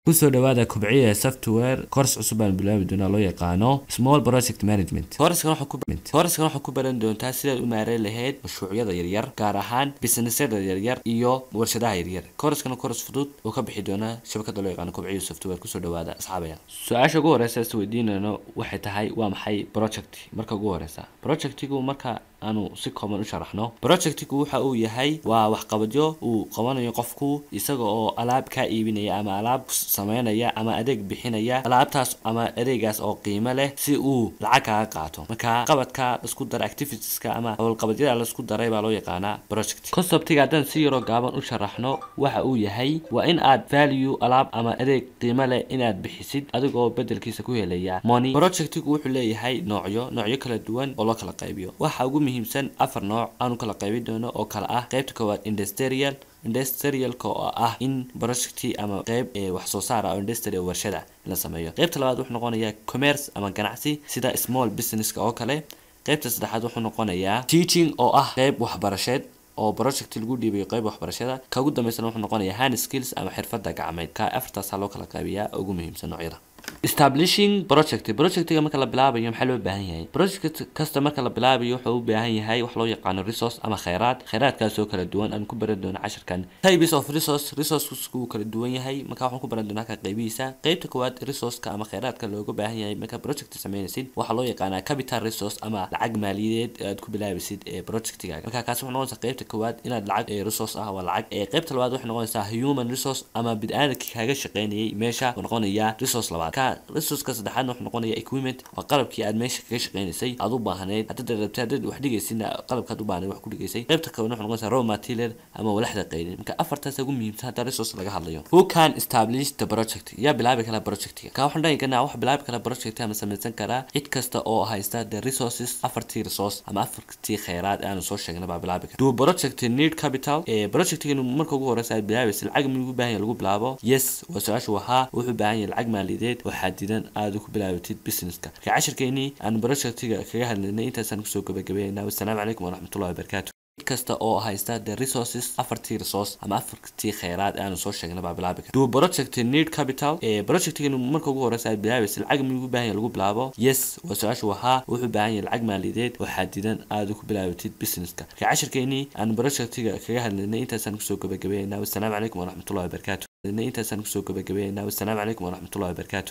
kusoo dhawaada kubciya software course cusub aan bilaabi doonaa loo yaqaano small project management coursekan waxaa ku coursekan waxaa ku baran doontaa sidaad u maareyn lahayd mashruucyada yaryar gaar ahaan businessyada yaryar iyo warshadaha yaryar coursekan course fudud oo ka bixi doona shabakada loo yaqaano kubciya software kusoo dhawaada asxaabaya su-aasha ugu horeysa is weydiinayno waxay tahay waa maxay project marka ugu horeysa projectigu marka aanu si kooban u sharaxno projectigu waxa uu yahay waa waxqabadyo uu qabanayo qofku isaga oo alaab kaa iibinaya ama alaab sameynaya ama adeeg bixinaya alaabtaas ama adeegaas oo qiimo leh si uu lacag kaga qaato marka qabadka laisku dara activitieska ama howlqabadyada laisku daray baa loo yaqaanaa project conceptiga haddaan si yaroo gaaban u sharaxno waxa uu yahay waa in aad value alaab ama adeeg qiimo leh inaad bixisid adigoo bedelkiisa ku helaya money projectigu wuxuu leeyahay noocyo noocyo kala duwan oo loo kala qaybiyo waxa ugu muhiimsan afar nooc aanu kala qaybin doono oo kale ah qaybta koowaad industrial industrialka oo ah in projecti ama qeyb ee wax soo saar ah oo industry oo warshada la sameeyo qaybta labaad wuxuu noqonayaa commerce ama ganacsi sida small businesska oo kale qaybta saddexaad wuxuu noqonayaa teaching oo ah qeyb waxbarasheed oo project lagu dhiibayo qeyb waxbarashada ka ugu dambeysana wuxuu noqonayaa hand skills ama xirfada gacmeed ka afartaasaa loo kala qaybiyaa ugu muhiimsan noocyada establishing project projectiga marka la bilaabayo maxaa loo baahan yahay project kasta marka la bilaabayo wuxuu u baahan yahay wax loo yaqaano resource ama kheyraad kheyraadkaas oo kala duwan aan ku baran doono casharkan types of resource resourcesku wuu kala duwan yahay marka waxaan ku baran doonaa ka qaybihiisa qaybta koowaad resourceka ama kheyraadka looga baahan yahay marka project sameynaysid waxaa loo yaqaanaa capital resource ama lacag maaliyadeed aad ku bilaabisid ee projectigaaga marka kaasi waxay noqonaysaa qaybta koowaad inaad lacag ee resource ah waa lacag ee qaybta labaad waxay noqonaysaa human resource ama bid-aadamka kaaga shaqeynayay meesha uu noqonayaa resource labaad resourceka saddexaadna wuxuu noqonaya equipment waa qalabkii aad meesha kaga shaqeynaysay aad u baahneyd haddaad rabtay haddaad wax dhigaysidna qalabkaad u baahneyd wax ku dhigaysay qaybta kalena wuxuu noqonaysaa raw material ama walaxda qayrin marka afartaas ugu muhiimsan hadda resource laga hadlayo who can establish the project yaa bilaabi kara projectiga ka waxaan dhahi karnaa wax bilaabi kara project ama samaysan karaa cid kasta oo haysta the resources afartii resource ama afartii kheyraad aanu soo sheegna baa bilaabi kara do project need capital ee projectigan marka ugu horeysa aad bilaabaysa lacag miyuu baahan yahay lagu bilaabo yes waa su-aashu ahaa wuxuu baahan yahay lacag maaliyadeed oo xadidan aada ku bilaabatid businesska marka cashirkeenii aan projectiga kaga hadlaynay intaasaan kusoo gabagabeynaa wassalaamu calaykum waraxmatullahi wabarakaatu cid kasta oo haysta the resources afartii resource ama afartii kheyraad aanu soo sheegna baa bilaabi kara do project need capital ee projectigan marka ugu horeysa aad bilaabaysa lacag miyuu baahan yahay lagu bilaabo yes waa su-aashu ahaa wuxuu baahan yahay lacag maaliyadeed oo xadidan aada ku bilaabatid businesska marka cashirkeenii aan projectiga kaga hadlaynay intaasaan kusoo gabagabeynaa wassalaamu calaykum waraxmatullahi wabarakaatu intaasaan kusoo gabagabeynaa wassalaamu calaykum waraxmatullahi wabarakaatu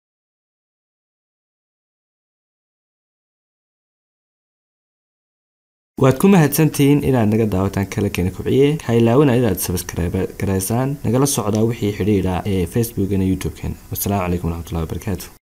waad ku mahadsantihiin inaad naga daawataan kala keena kubciye ha ilaawina inaad sabskribe garaysaan nagala socdaa wixii xidhiidha ee facebookana youtube-kan wassalaamu calaykum waraxmatullahi wabarakaatu